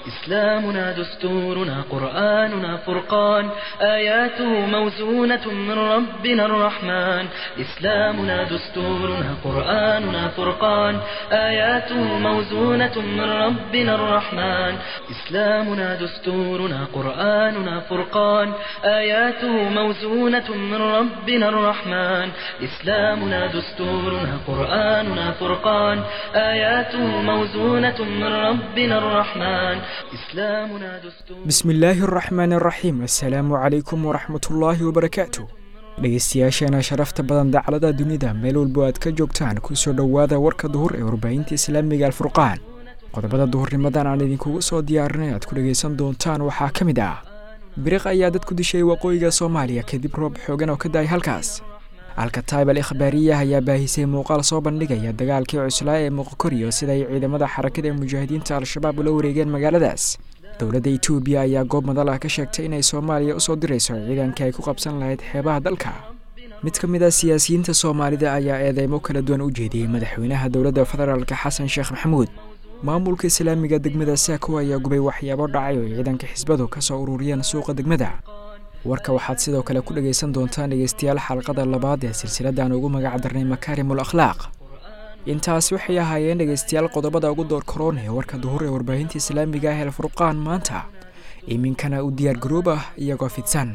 إسلامنا دستورنا قرآننا فرقان آياته موزونة من ربنا الرحمن إسلامنا دستورنا قرآننا فرقان آياته موزونة من ربنا الرحمن إسلامنا دستورنا قرآننا فرقان آياته موزونة من ربنا الرحمن إسلامنا دستورنا قرآننا فرقان آياته موزونة من ربنا الرحمن إسلامنا دستور bismi illaahi araxmaani araxiim assalaamu calaykum waraxmatullaahi wabarakaatu dhegeystayaasheena sharafta badan dacalada dunida meel walbo aad ka joogtaan kusoo dhowaada warka duhur ee warbaahinta islaamiga alfurqaan qodobada duhurnimadan aan idinkugu soo diyaarinay aad ku dhegaysan doontaan waxaa ka mid ah biriq ayaa dad ku dishay waqooyiga soomaaliya kadib roob xoogan oo ka da-ay halkaas alkataib al ikhbaariya ayaa baahisay muuqaal soo bandhigaya dagaalkii cuslaa ee muqokoriyo sida ay ciidamada xarakada ee mujaahidiinta al-shabaab ula wareegeen magaaladaas dowladda etoobiya ayaa goob madal ah ka sheegtay inay soomaaliya usoo dirayso ciidanka ay ku qabsan lahayd xeebaha dalka mid ka mid ah siyaasiyiinta soomaalida ayaa eedeymo kala duwan u jeediyey madaxweynaha dowladda federaalka xasan sheekh maxamuud maamulka islaamiga degmada saako ayaa gubay waxyaabo dhacay oo ciidanka xisbadu ka soo ururiyeen suuqa degmada warka waxaad sidoo kale ku dhegaysan doontaan dhegeystayaal xalqada labaad ee silsiladaan ugu magac darnay makaarimul akhlaaq intaas waxay ahaayeen dhegeystayaal qodobada ugu door karoon ee warka duhur ee warbaahinta islaamiga ah ee furqaan maanta iminkana u diyaar garoob ah iyagoo fidsan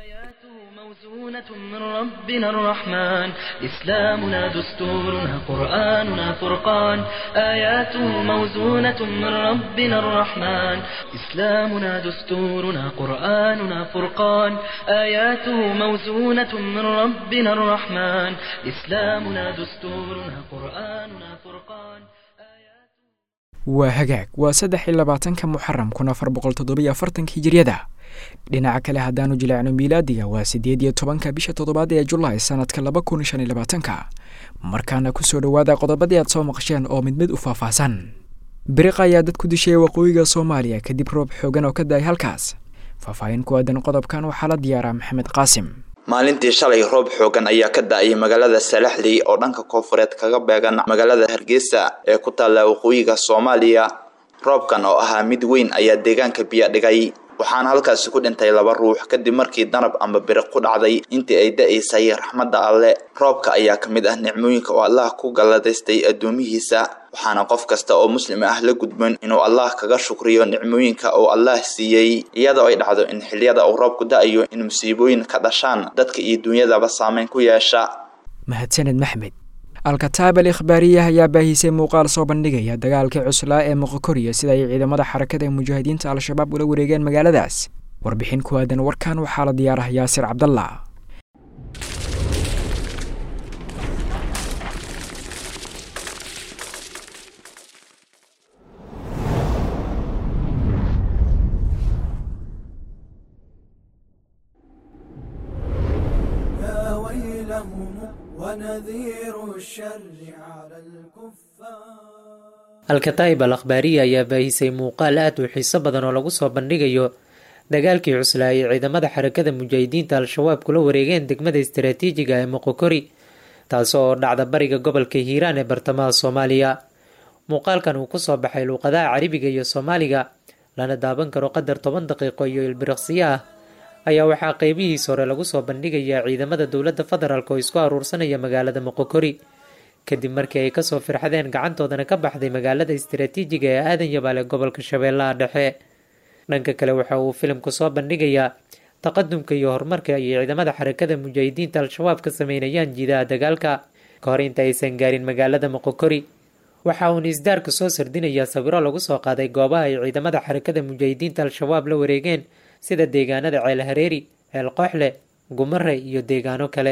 موزونة من ربنا الرحمن إسلامنا دستورنا قرآننا فرقان آياته موزونة من ربنا الرحمن إسلامنا دستورنا قرآننا فرقان آياته موزونة من ربنا الرحمن إسلامنا دستورنا قرآننا فرقان waa hagaag waa saddex iyo labaatanka muxaram kun afar boqol toddobiyo afartanka hijiriyada dhinaca kale haddaanu jileecno miilaadiga waa siddeed iyo tobanka bisha toddobaad ee julaay sanadka laba kun shan iyo labaatanka markaana kusoo dhowaada qodobadii aad soo maqasheen oo mid mid u faahfaahsan biriq ayaa dad ku dishay waqooyiga soomaaliya kadib roob xoogan oo ka da-ay halkaas faahfaahin ku aadan qodobkan waxaa la diyaaraa maxamed qaasim maalintii shalay roob xoogan ayaa ka da-ay magaalada salaxley oo dhanka koonfureed kaga beegan magaalada hargeysa ee ku taalla waqooyiga soomaaliya roobkan oo ahaa mid weyn ayaa deegaanka biyo dhigay waxaana halkaasi ku dhintay laba ruux kadib markii danab amba biriq ku dhacday intii ay da-aysay raxmadda alle roobka ayaa ka mid ah nicmooyinka oo allah ku galladaystay addoomihiisa waxaana qof kasta oo muslim ah la gudboon inuu allah kaga shukriyo nicmooyinka uu allah siiyey iyadoo ay dhacdo in xiliyada uu roobku da-ayo in musiibooyin ka dhashaan dadka iyo duunyadaba saameyn ku yeesha mahadsaned maxmed alkataab al ikhbaariya ayaa baahisay muuqaal soo bandhigaya dagaalkii cuslaa ee muqokoriyo sida ay ciidamada xarakada ee mujaahidiinta al-shabaab ula wareegeen magaaladaas warbixin ku aadan warkan waxaa la diyaarah yaasir cabdallah يا ويلهم ونذير الشر على الكفار alkataib al akhbaariya ayaa baahisay muuqaal aad u xiiso badan oo lagu soo bandhigayo dagaalkii cuslaa ay ciidamada xarakada mujaahidiinta al-shabaab kula wareegeen degmada istaraatiijiga ee moqokori taas oo dhacda bariga gobolka hiiraan ee bartamaha soomaaliya muuqaalkan uu kusoo baxay luuqadaha carabiga iyo soomaaliga lana daaban karo qadar toban daqiiqo iyo ilbiriqsiyo ah ayaa waxaa qeybihiis hore lagu soo bandhigayaa ciidamada dowladda federaalk oo isku aruursanaya magaalada moqokori kadib markii ay kasoo firxadeen gacantoodana ka baxday magaalada istaraatiijiga ee aadan yabaale gobolka shabeellaha dhexe dhanka kale waxa uu filimku soo bandhigayaa taqadumka iyo horumarka ay ciidamada xarakada mujaahidiinta al-shabaab ka sameynayaan jiidaha dagaalka ka hor inta aysan gaarin magaalada moqokori waxa uuna isdaarka soo sardinayaa sawiro lagu soo qaaday goobaha ay ciidamada xarakada mujaahidiinta al-shabaab la wareegeen sida deegaanada ceel hareeri ceel qooxle gumare iyo deegaano kale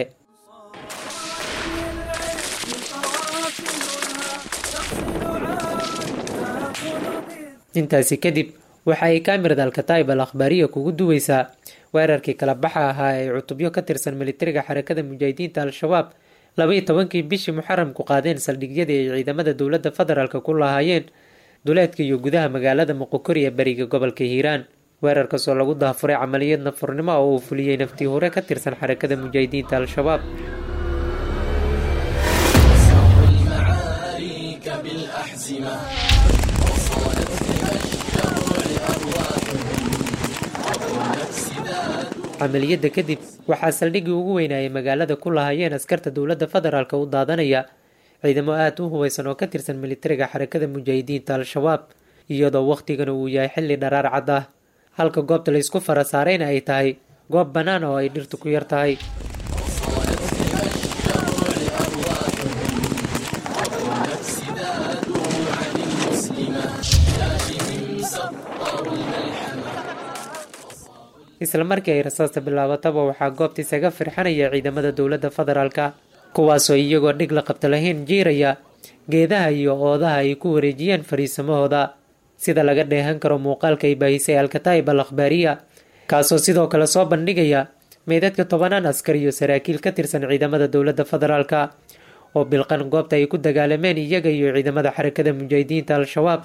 intaasi kadib waxa ay kaamirada alkataib al akhbaariya kugu duweysaa weerarkii kala baxa ahaa ee cutubyo ka tirsan militariga xarakada mujaahidiinta al-shabaab labaiyo tobankii bishii muxaramku qaadeen saldhigyadii ay ciidamada dowladda federaalk ku lahaayeen duleedka iyo gudaha magaalada muqokori ee bariga gobolka hiiraan weerarkaasoo lagu daafuray camaliyad nafurnimo oo uu fuliyey naftii hore ka tirsan xarakada mujaahidiinta al-shabaab المعارك بالأحزمة وصالت بها الشر والأمر camaliyadda kadib waxaa saldhiggii ugu weynaayay magaalada ku lahaayeen askarta dowladda federaalk u daadanaya ciidamo aada u hubaysan oo ka tirsan militariga xarakada mujaahidiinta al-shabaab iyadoo wakhtigana uu yahay xilli dharaar cad ah halka goobta laysku fara saarayna ay tahay goob bannaan oo ay dhirtu ku yar tahay isla markii ay rasaasta bilaabataba waxaa goobta isaga firxanaya ciidamada dowladda federaalka kuwaasoo iyagoo dhig la qabta lahayn jiiraya geedaha iyo oodaha ay ku wareejiyeen fariisamahooda sida laga dheehan karo muuqaalka ay baahisay alkataib al akhbaariya kaasoo sidoo kale soo bandhigaya meydadka tobanaan askar iyo saraakiil ka tirsan ciidamada dowladda federaalka oo bilqan goobta ay ku dagaalameen iyaga iyo ciidamada xarakada mujaahidiinta al-shabaab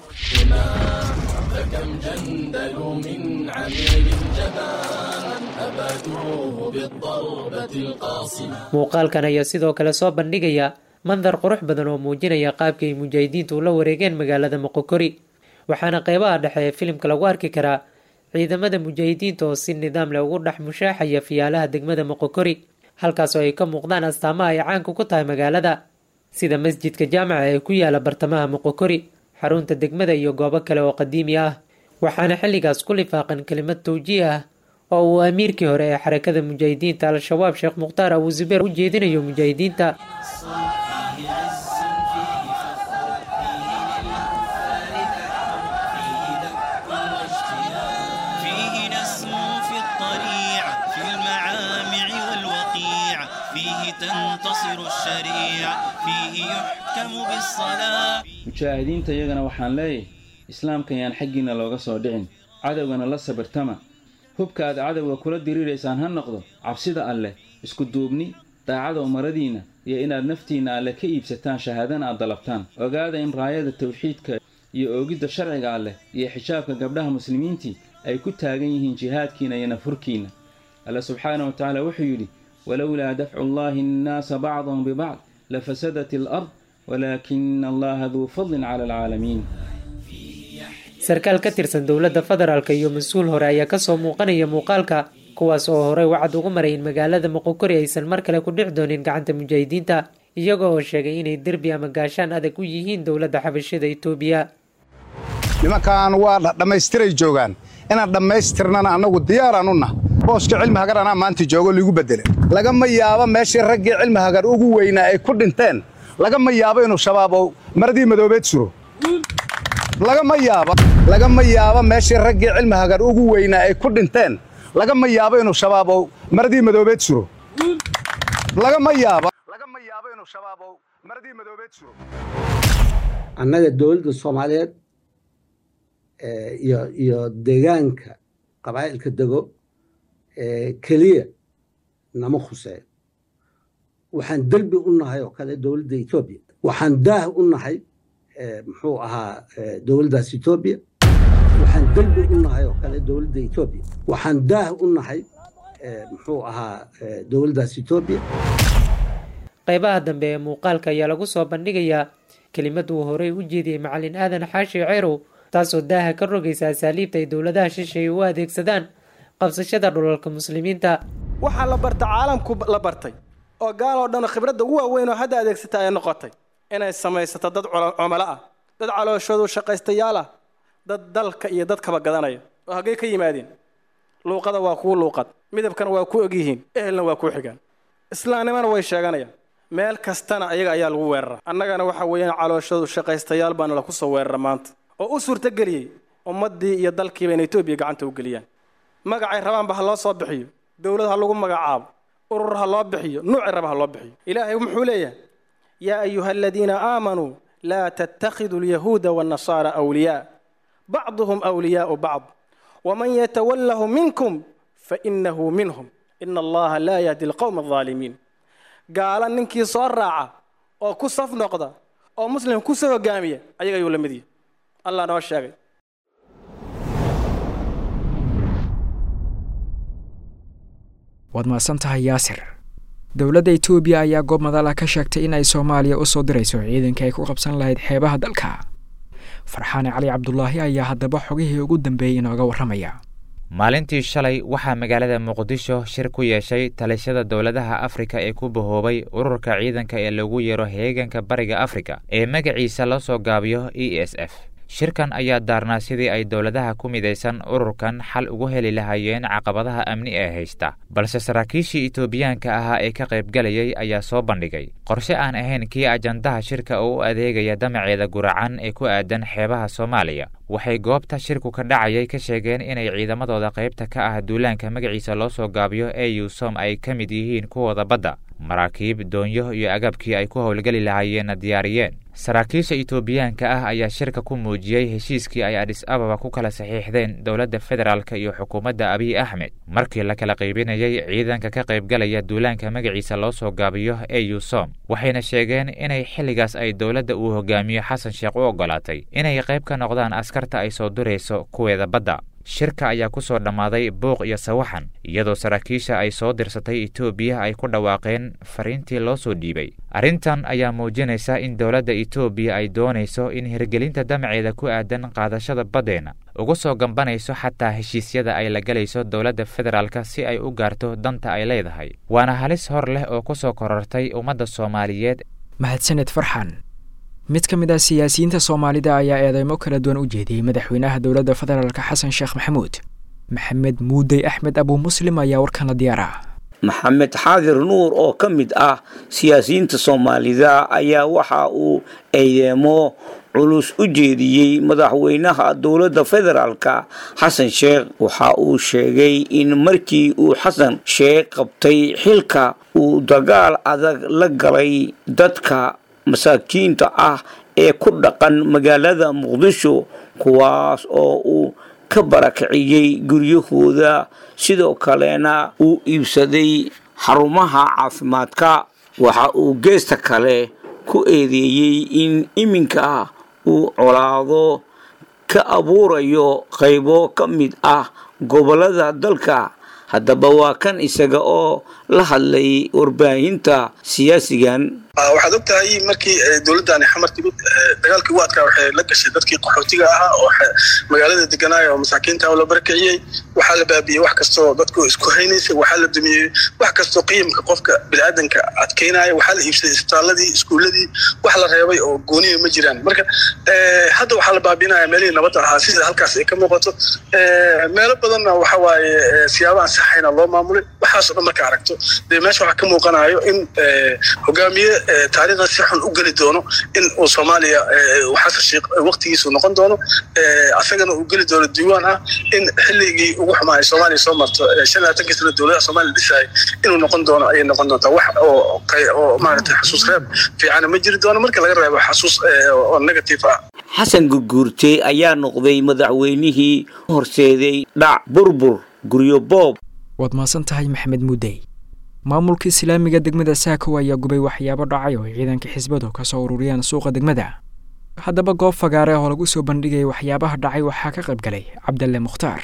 muuqaalkan ayaa sidoo kale soo bandhigaya mandar qurux badan oo muujinaya qaabka ay mujaahidiintu ula wareegeen magaalada moqokori waxaana qeybaha dhexe ee filimka lagu arki karaa ciidamada mujaahidiinta oo si nidaam leh ugu dhex mushaaxaya fiyaalaha degmada moqokori halkaas oo ay ka muuqdaan astaamaha ay caanka ku tahay magaalada sida masjidka jaamaca ee ku yaala bartamaha moqokori xarunta degmada iyo goobo kale oo qadiimi ah waxaana xilligaas ku lifaaqan kelimad tawjiih ah oo uu amiirkii hore ee xarakada mujaahidiinta al-shabaab sheekh mukhtaar abu zubeer u jeedinayo mujaahidiinta فيه نسمو في الطريع في المعامع والوقيع فيه تنتصر الشريعة فيه يحكم بالصلاة mujaahidiinta iyagana waxaan leeyahay islaamkan yaan xaggiinna looga soo dhicin cadowgana la sabirtama hubka aad cadowga kula diriiraysaan ha noqdo cabsida alleh isku duubni daacada umaradiinna iyo inaad naftiinna alleh ka iibsataan shahaadana aad dalabtaan ogaada in raayada tawxiidka iyo oogidda sharciga alleh iyo xijaabka gabdhaha muslimiintii ay ku taagan yihiin jihaadkiina iyo nafhurkiinna alle subxaana wa tacaala wuxuu yidhi walowlaa dafcu llaahi annaasa bacdahum bibacd lafasadat alard walaakina allaha duu fadlin cala alcaalamiin sarkaal ka tirsan dowladda federaalk iyo mas-uul hore ayaa kasoo muuqanaya muuqaalka kuwaas oo horey wacad ugu maray in magaalada moqokori aysan mar kale ku dhici doonin gacanta mujaahidiinta iyaga oo sheegay inay derbi ama gaashaan adag u yihiin dowladda xabashada itoobiya nimankan waa dhammaystiray joogaan inaan dhammaystirnana annagu diyaaraan u nah booska cilmi hagar anaa maanta joogo liigu bedele lagama yaabo meeshii raggii cilmi hagar ugu weynaa ay ku dhinteen lagama yaabo inuu shabaab oo maradii madoobeed suro lagama yaabo lagama yaabo meeshii raggii cilmi hagar ugu weynaa ay ku dhinteen lagama yaabo inuu shabaab oo maradii madoobeed suro lagama yaabo lagama yaabo inuu shabaab oo maradii madoobeed suro annaga dowladda soomaaliyeed iyo iyo deegaanka qabaa'ilka dego keliya nama khuseeyo waxaan derbi u nahay oo kale dowladda etoobiya waxaan daah u nahay muxuu ahaa dowladdaas etoobiya waxaan derbi u nahay oo kale dowladda etoobiya waxaan daah u nahay muxuu ahaa dowladdaas etoobiya qeybaha dambe ee muuqaalka ayaa lagu soo bandhigayaa kelimad uu horey u jeediyey macalin aadan xaashi ceerow taasoo daaha ka rogaysa asaaliibta ay dowladaha shisheeye u adeegsadaan qabsashada dhulalka muslimiinta waxaa la barta caalamku la bartay oo gaaloo dhan khibradda ugu waaweyn oo hadda adeegsata ay noqotay inay samaysato dad cumalo ah dad calooshoodu shaqaystayaal ah dad dalka iyo dadkaba gadanaya oo haggey ka yimaadeen luuqada waa kuu luuqad midabkana waa ku ogyihiin ehelna waa kuu xigaan islaamnimana way sheeganayaan meel kastana ayaga ayaa lagu weerara annagana waxa weeyaan calooshoodu shaqaystayaal baana laku soo weerara maanta oo u suurtageliyey ummaddii iyo dalkiiba inay etoobiya gacanta u geliyaan magacay rabaanba ha loo soo bixiyo dowlad ha lagu magacaabo urur ha loo bixiyo nuuci raba ha loo bixiyo ilaahay muxuu leeyahay yaa ayuha aladiina aamanuu laa tattakhiduu alyahuuda waannasaara awliyaa bacduhum awliyaau bacd waman yatawallahu minkum fainahu minhum ina allaha laa yahdi alqowma aldaalimiin gaala ninkii soo raaca oo ku saf noqda oo muslim ku soo hogaamiya ayaga ayuu la mid yahay allah noo sheegay waad mahadsan tahay yaasir dowladda etoobiya ayaa goob madala ka sheegtay in ay soomaaliya u soo dirayso ciidanka ay ku qabsan lahayd xeebaha dalka farxaane cali cabdulaahi ayaa haddaba xogihii ugu dambeeyey inooga warramaya maalintii shalay waxaa magaalada muqdisho shir ku yeeshay talishada dowladaha afrika ee ku bahoobay ururka ciidanka ee lagu yeero heeganka bariga afrika ee magaciisa loo soo gaabiyo e s f shirkan ayaa daarnaa sidii ay dowladaha ku midaysan ururkan xal ugu heli lahaayeen caqabadaha amni ee haysta balse saraakiishii etoobiyaanka ahaa ee ka qaybgalayay ayaa soo bandhigay qorshe aan ahayn kii ajandaha shirka oo u adeegaya damaceeda guracan ee ku aadan xeebaha soomaaliya waxay goobta shirku ka dhacayay ka sheegeen inay ciidamadooda qaybta ka ah duulaanka magaciisa loo soo gaabiyo ee yuusom ay ka mid yihiin kuwooda badda maraakiib doonyo iyo agabkii ay ku howlgeli lahaayeenna diyaariyeen saraakiisha etoobiyaanka ah ayaa shirka ku muujiyey heshiiskii ay adhis ababa ku kala saxiixdeen dowladda federaalka iyo xukuumadda abiy axmed markii la kala qaybinayay ciidanka ka qaybgalaya duulaanka magaciisa loo soo gaabiyo ee yuusom waxayna sheegeen inay xilligaas ay dowladda uu hogaamiyo xasan sheekh u oggolaatay inay qayb ka noqdaan askarta ay soo durayso kuweeda badda shirka ayaa ku soo dhammaaday buuq iyo sawaxan iyadoo saraakiisha ay soo dirsatay etoobiya ay ku dhawaaqeen fariintii loo soo dhiibay arrintan ayaa muujinaysa in dowladda etoobiya ay doonayso in hirgelinta damaceeda ku aadan qaadashada baddeenna uga soo gambanayso xataa heshiisyada ay la galayso dowladda federaalka si ay u gaarto danta ay leedahay waana halis hor leh oo ku soo korortay ummadda soomaaliyeed mahadsaned farxan mid ka mid ah siyaasiyiinta soomaalida ayaa eedeymo kala duwan u jeediyey madaxweynaha dowladda federaalk xasan sheekh maxamuud maxamed muudey axmed abuu muslim ayaa warkana diyaara maxamed xaadir nuur oo ka mid ah siyaasiyiinta soomaalida ayaa waxa uu eedeemo culus u jeediyey madaxweynaha dowladda federaalka xasan sheekh waxa uu sheegay in markii uu xasan sheekh qabtay xilka uu dagaal adag la galay dadka masaakiinta ah ee ku dhaqan magaalada muqdisho kuwaas oo uu ka barakiciyey guryahooda sidoo kalena uu iibsaday xarumaha caafimaadka waxa uu geesta kale ku eedeeyey in iminka uu colaado ka abuurayo qaybo ka mid ah gobollada dalka haddaba waa kan isaga oo la hadlay warbaahinta siyaasigan waxaad og tahay markii dowladdaani xamar timid dagaalkii waadka waxay la gashay dadkii qaxootiga ahaa oo magaalada deganaaya oo masaakiinta oo la barakiciyey waxaa la baabiyey wax kastoo dadku isku haynaysay waxaa la dumiyey wax kastoo qiyamka qofka biniaadanka adkeynaya waxaa la iibsaday isbitaaladii iskuuladii wax la reebay oo gooniya ma jiraan marka hadda waxaa la baabinaya meelihii nabadda ahaa sida halkaas ay ka muuqato meelo badanna waxa waaye siyaabaan saxayna loo maamulay waxaasoo dhan marka aragto dee meesha waxaa ka muuqanayo in hogaamiye taariikhda si xun u geli doono in uu soomaaliya xasan sheekh waqtigiisu noqon doono asagana uu geli doono diiwaan ah in xilligii ugu xumaaya soomaaliya soo marto shan labaatankii sana dowladaha soomaaliya dhisayay inuu noqon doono ayay noqon doontaa wax oo oo maaragtay xasuus reeb fiicana ma jiri doono marka laga reebo xasuus oo negative ah xasan gurguurte ayaa noqday madaxweynihii horseeday dhac burbur guryo boob waad mahadsan tahay maxamed muudey maamulka islaamiga degmada saakow ayaa gubay waxyaabo dhacay oo ciidanka xisbadu ka soo ururiyaan suuqa degmada haddaba goob fagaare oo lagu soo bandhigaya waxyaabaha dhacay waxaa ka qayb galay cabdalle mukhtaar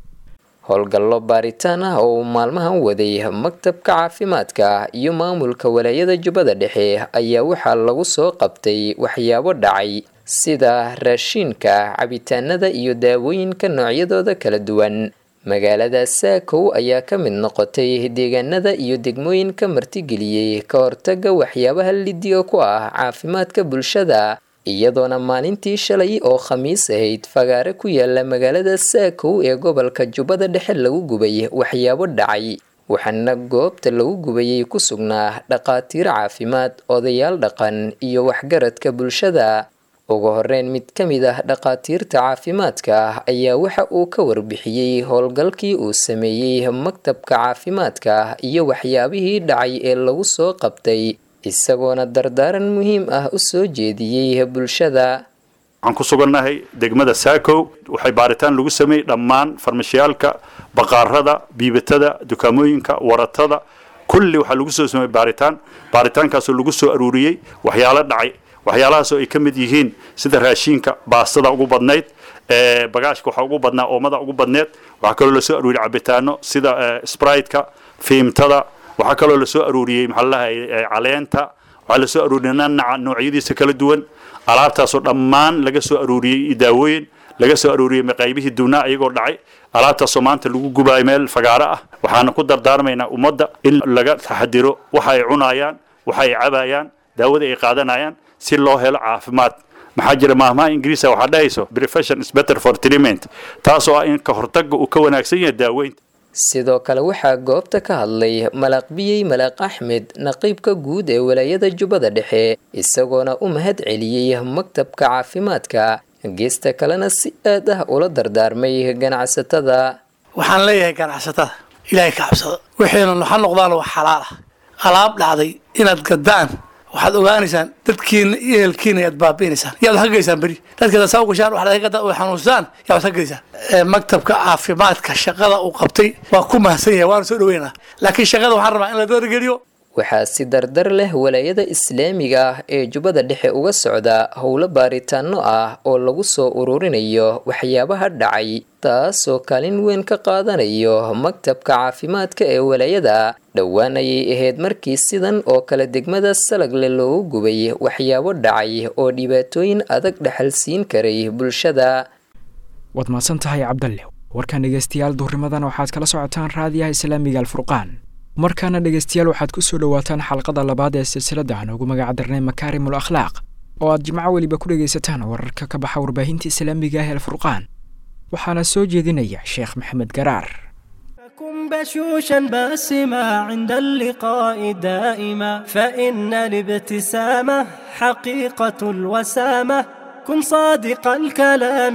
howlgallo baaritaan ah oo uu maalmahan waday maktabka caafimaadka iyo maamulka walaayada jubbada dhexe ayaa waxaa lagu soo qabtay waxyaabo dhacay sida raashiinka cabitaanada iyo daawooyinka noocyadooda kala duwan magaalada saakow ayaa ka mid noqotay deegaanada iyo degmooyinka martigeliyey ka hortaga waxyaabaha lidiga ku ah caafimaadka bulshada iyadoona maalintii shalay oo khamiis ahayd fagaare ku yaala magaalada saakow ee gobolka jubbada dhexe lagu gubay waxyaabo dhacay waxaana goobta lagu gubayay ku sugnaa dhaqaatiir caafimaad odayaal dhaqan iyo waxgaradka bulshada ugu horeyn mid ka mid ah dhaqaatiirta caafimaadka ayaa waxa uu ka warbixiyey howlgalkii uu sameeyey maktabka caafimaadka iyo waxyaabihii dhacay ee lagu soo qabtay isagoona dardaaran muhiim ah u soo jeediyey bulshada waxaan ku sugannahay degmada saakow waxay baaritaan lagu sameeyey dhammaan farmashiyaalka baqaarada biibatada dukaamooyinka waratada kulli waxaa lagu soo sameeyey baaritaan baaritaankaasoo lagu soo aruuriyey waxyaalo dhacay waxyaalahaasoo ay ka mid yihiin sida raashiinka baastada ugu badnayd bagaashka waxaa ugu badnaa oomada ugu badneed waxaa kaloo lasoo aruuriyey cabitaano sida sprite-ka fiimtada waxaa kaloo lasoo aruuriyey maxaa lalahay caleenta waxaa lasoo aruuriyey nanaca noocyadiisa kala duwan alaabtaasoo dhammaan laga soo aruuriyey daawooyin laga soo aruuriyey qaybihii duunaa iyagoo dhacay alaabtaasoo maanta lagu gubaayo meel fagaaro ah waxaana ku dardaarmaynaa ummadda in laga taxadiro waxa ay cunayaan waxa ay cabayaan daawada ay qaadanayaan si loo helo caafimaad maxaa jira maahmaha ingiriisa waxaa dhahayso prevention is better for treatment taasoo ah in ka hortagga uu ka wanaagsan yahay daaweynta sidoo kale waxaa goobta ka hadlay malaaq biyey malaaq axmed naqiibka guud ee walaayada jubbada dhexe isagoona u mahad celiyey maktabka caafimaadka geesta kalena si aad ah ula dardaarmay ganacsatada waxaan leeyahay ganacsatada ilaahay ka cabsada wixiina ha noqdaan wax xalaal ah alaab dhacday inaad gadaan waxaad ogaanaysaan dadkiina iyo ehelkiina ayaad baabi'inaysaan yaad wax ka geysaan beri dadkeeda saa u gashaan waxaad ka gadaa oo xanuunsaan yaa wax ka geysaan maktabka caafimaadka shaqada uu qabtay waa ku mahadsan yahay waana soo dhaweynaa laakiin shaqada waxaan rabaa in la dargeliyo waxaa si dardar leh walaayada islaamiga ah ee jubbada dhexe uga socda howlo baaritaano ah oo lagu soo ururinayo waxyaabaha dhacay taasoo kaalin weyn ka qaadanayo maktabka caafimaadka ee walaayada dhowaan ayay ahayd markii sidan oo kale degmada salagle loogu gubay waxyaabo dhacay oo dhibaatooyin adag dhexalsiin karay bulshada waad mahadsan tahay cabdalle warkan dhegeystayaal duhurimadan waxaad kala socotaan raadiyaha islaamiga alfurqaan markaana dhegeystayaal waxaad ku soo dhowaataan xalqada labaad ee silsilada aan ugu magac darnay makaarimul akhlaaq oo aad jimco weliba ku dhegaysataan wararka ka baxa warbaahinta islaamiga ah ee alfurqaan waxaana soo jeedinaya sheekh maxamed garaar كن بشوشا باسما عند اللقاء دائما فإن الابتسامة حقيقة الوسامة كن صادق الكلام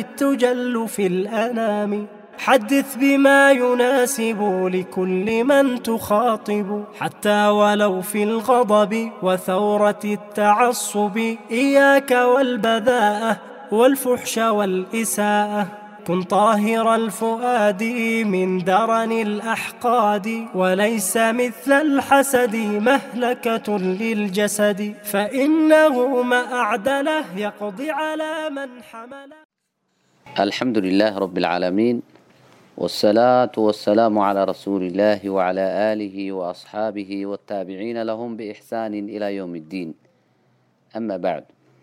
تجل في الأنام حدث بما يناسب لكل من تخاطب حتى ولو في الغضب وثورة التعصب إياك والبذاءة والفحش والإساءة كن طاهر الفؤاد من درن الأحقاد وليس مثل الحسد مهلكة للجسد فإنه ما أعدله يقضي على من حمل الحمد لله رب العالمين والصلاة والسلام على رسول الله وعلى آله وأصحابه والتابعين لهم بإحسان إلى يوم الدين أما بعد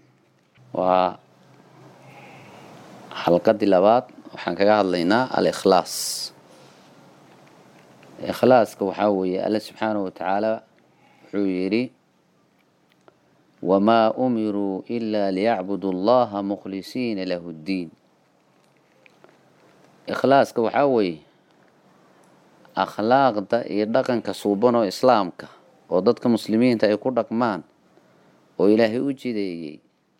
وحلقة لبات وحن كجاه لنا الإخلاص إخلاص كوحوي الله سبحانه وتعالى حويري وما أمروا إلا ليعبدوا الله مخلصين له الدين ikhlaaska waxaa weeye akhlaaqda iyo dhaqanka suuban oo islaamka oo dadka muslimiinta ay ku dhaqmaan oo ilaahay u jideeyey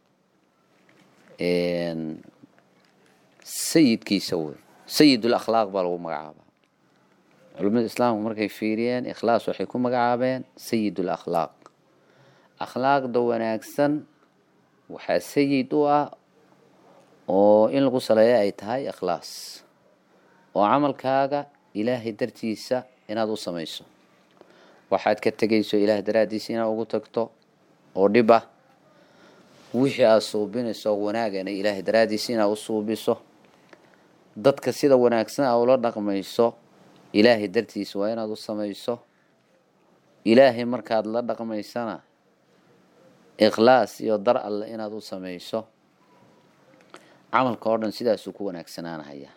sayidkiisa wey sayidul akhlaaq baa lagu magacaabaa culimada islaamku markay fiiriyeen ikhlaas waxay ku magacaabeen sayidul akhlaaq akhlaaqda wanaagsan waxaa sayid u ah oo in lagu saleeyo ay tahay ikhlaas oo camalkaaga ilaahay dartiisa inaad u samayso waxaad ka tegayso ilaahay daraaddiisa inaad ugu tagto oo dhib ah wixii aada suubinayso wanaagana ilaahay daraaddiisa inaad u suubiso dadka sida wanaagsan a ula dhaqmayso ilaahay dartiisa waa inaad u samayso ilaahay markaad la dhaqmaysana ikhlaas iyo dar alle inaad u samayso camalka oo dhan sidaasuu ku wanaagsanaanahaya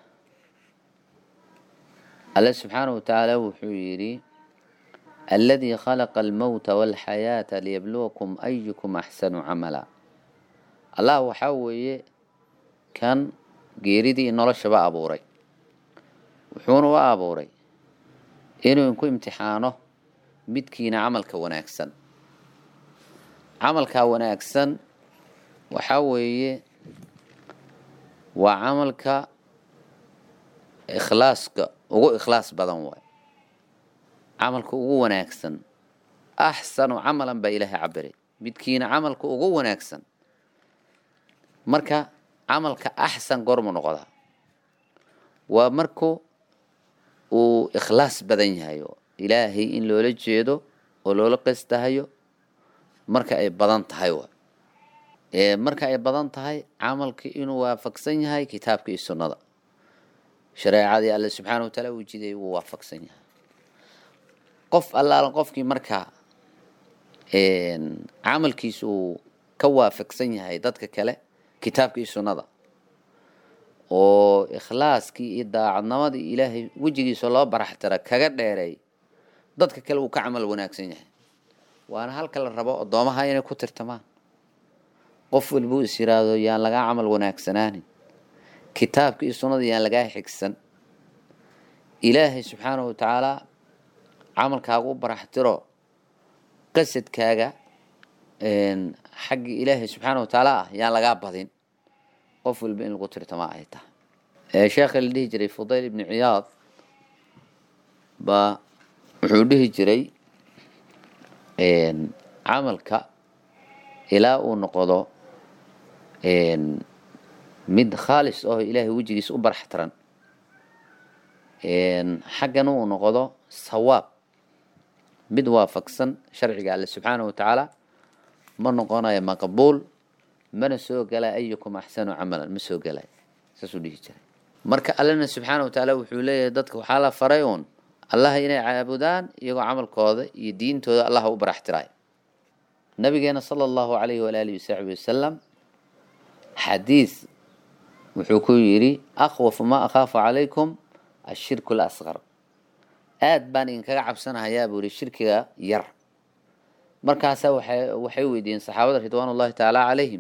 alle subxaanahu watacaala wuxuu yidhi aladii khalaqa almowta walxayaata liyabluwakum ayukum axsanu camala allah waxaa weeye kan geeridii noloshaba abuuray wuxuuna u abuuray inuu inku imtixaano midkiina camalka wanaagsan camalkaa wanaagsan waxaa weeye waa camalka ikhlaaska ugu ikhlaas badan waay camalka ugu wanaagsan axsanu camalan baa ilaahay cabiray midkiina camalka ugu wanaagsan marka camalka axsan goormu noqdaa waa marku uu ikhlaas badan yahay oo ilaahay in loola jeedo oo loola qestahayo marka ay badan tahay wa marka ay badan tahay camalka inuu waafaqsan yahay kitaabka iyo sunnada shareecadii alle subxaana wa taala uu jiday wuu waafaqsan yahay qof allaalan qofkii markaa camalkiisa uu ka waafaqsan yahay dadka kale kitaabka iyo sunnada oo ikhlaaskii iyo daacadnimadii ilaahay wejigiisa loo baraxtira kaga dheereey dadka kale uu ka camal wanaagsan yahay waana halka la rabo addoomaha inay ku tirtamaan qof walbuu is yiraahdo yaan lagaa camal wanaagsanaanin kitaabka iyo sunnada yaan lagaa xigsan ilaahay subxaanahu watacaala camalkaaga u baraxtiro qasadkaaga xagga ilaahay subxaana watacaala ah yaan lagaa badin qof walba in lagu tirtama ay tahay sheekha la dhihi jiray fudayl ibni ciyaad baa wuxuu dhihi jiray camalka ilaa uu noqdo mid khaalis oo ilaahay wejigiisa u baraxtiran xaggana uu noqdo sawaab mid waafaqsan sharciga alle subxaana watacaala ma noqonayo maqbuul mana soo gala ayukum axsanu camalan ma soo galay saasuu dhihi jiray marka allena subxaana watacaala wuxuu leeyahay dadka waxaa la faray uun allaha inay caabudaan iyagoo camalkooda iyo diintooda allaha u baraxtiraay nabigeena sala allahu calayhi walaalihi wasaxbi wasalam xadiis wuxuu ku yidhi akhwafu ma akhaafu calaykum ashirku lasqar aad baan idinkaga cabsanahayaa buu yihi shirkiga yar markaasaa waxay waxay weydiiyeen saxaabada ridwaan ullahi tacaala calayhim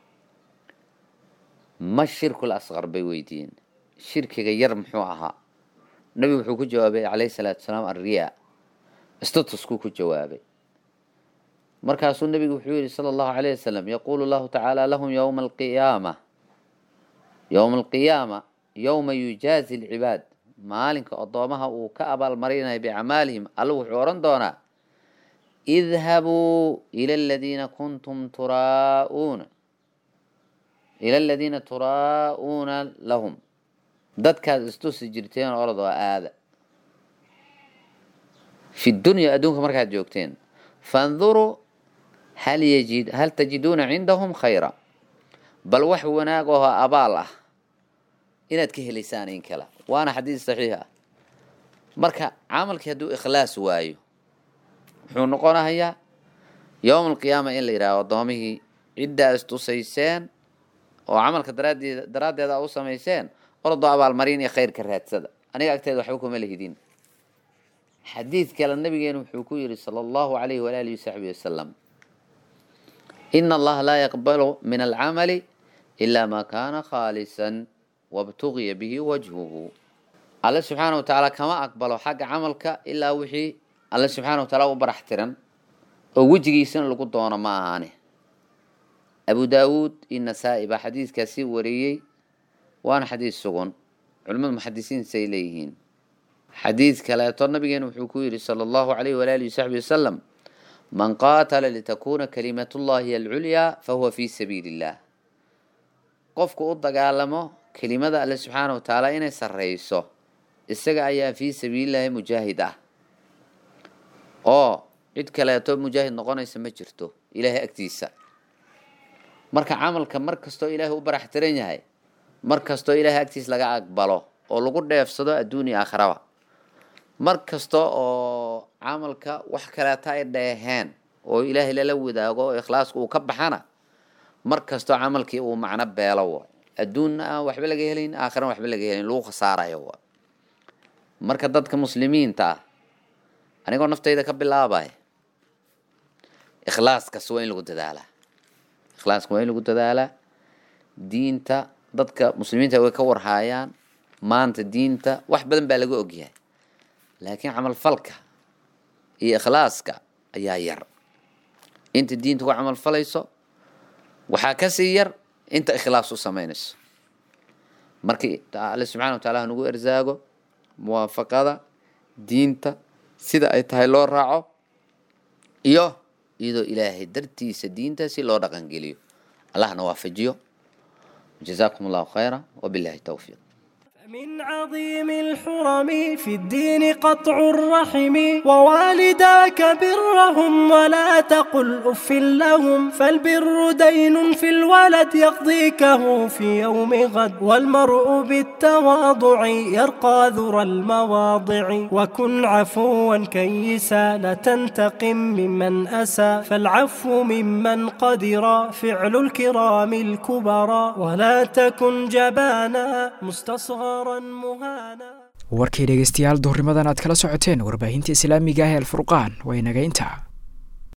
ma shirku lasqar bay weydiiyeen shirkiga yar muxuu ahaa nabigu wuxuu ku jawaabay calayhi salaatu wasalaam alriyaa statuskuu ku jawaabay markaasuu nabigu wuxuu yihi sala allahu calayh wasalam yaquulu llahu tacaala lahum yowma alqiyaama yowma alqiyaama yowma yujaazi alcibaad maalinka addoomaha uu ka abaalmarinayo bicamaalihim alla wuxuu odhan doonaa idhabuu ila aladiina kuntum turaa'uuna ila aladiina turaa'uuna lahum dadkaad istusi jirteen orod oo aada fi dunya adduunka markaad joogteen fanduruu hal yajid hal tajiduuna cindahum khayra bal wax wanaag oo abaal ah inaad ka helaysaan in kale waana xadiis saxiix ah marka camalkii hadduu ikhlaas waayo wuxuu noqonahayaa yowma alqiyaama in la yidhahdo addoomihii ciddaa istusayseen oo camalka daraaddeeda daraaddeeda u samayseen orodoo abaalmarin iyo khayrka raadsada aniga agteeda waxba kuma lehidin xadiid kale nabigeenu wuxuu ku yidhi sala allahu calayhi walaalihi wasaxbi wasalam ina allaha laa yaqbalu min alcamali ilaa maa kaana khaalisan wabtugiya bihi wajhuhu alle subxaana wa tacaala kama aqbalo xagga camalka ilaa wixii alle subxaana wa taala u barax tiran oo wejigiisana lagu doono ma ahaane abu daawuud iyo nasaa-i baa xadiidkaasi wariyey waana xadiis sugan culimmada muxadisiinsay leeyihiin xadiid kaleeto nabigeena wuxuu ku yidhi sala allahu calayhi walaalihi wasaxbi wasalam man qaatala litakuna kalimatullahi alculyaa fahuwa fi sabiili illah qofku u dagaalamo kelimada alle subxaana wa tacaala inay sarreyso isaga ayaa fii sabiilillahi mujaahid ah oo cid kaleeto mujaahid noqonaysa ma jirto ilaahay agtiisa marka camalka mar kastoo ilaahay u barax tiran yahay mar kastoo ilaahay agtiis laga aqbalo oo lagu dheefsado adduuniya aakhiraba mar kasta oo camalka wax kaleeta ay dheeheen oo ilaahay lala wadaago oo ikhlaasku uu ka baxana mar kastoo camalkii uu macno beelo wa adduunna aan waxba laga helayn aakhirana waxba laga helayn lagu khasaarayo wa marka dadka muslimiinta ah anigoo naftayda ka bilaabay ikhlaaskas waa in lagu dadaalaa ikhlaaska waa in lagu dadaalaa diinta dadka muslimiinta way ka warhaayaan maanta diinta wax badan baa laga ogyahay laakiin camalfalka iyo ikhlaaska ayaa yar inta diinta ku camalfalayso waxaa kasii yar inta ikhlaas u samaynayso markii alle subxana wa taala hanugu ersaago muwaafaqada diinta sida ay tahay loo raaco iyo iyadoo ilaahay dartiisa diintaasi loo dhaqangeliyo allahna waafajiyo jazaakum allahu khayra wabillahi towfiiq من عظيم الحرم في الدين قطع الرحم ووالداك برهم ولا تقل أف لهم فالبر دين في الولد يقضيكه في يوم غد والمرء بالتواضع يرقى ذرى المواضع وكن عفوا كيسا لا تنتقم ممن أسى فالعفو ممن قدر فعل الكرام الكبرى ولا تكن جبانا مستصغرا مهانا warkii dhegaystayaal duhurnimadan aad kala socoteen warbaahinta islaamiga ah ee alfurqaan waa inaga intaa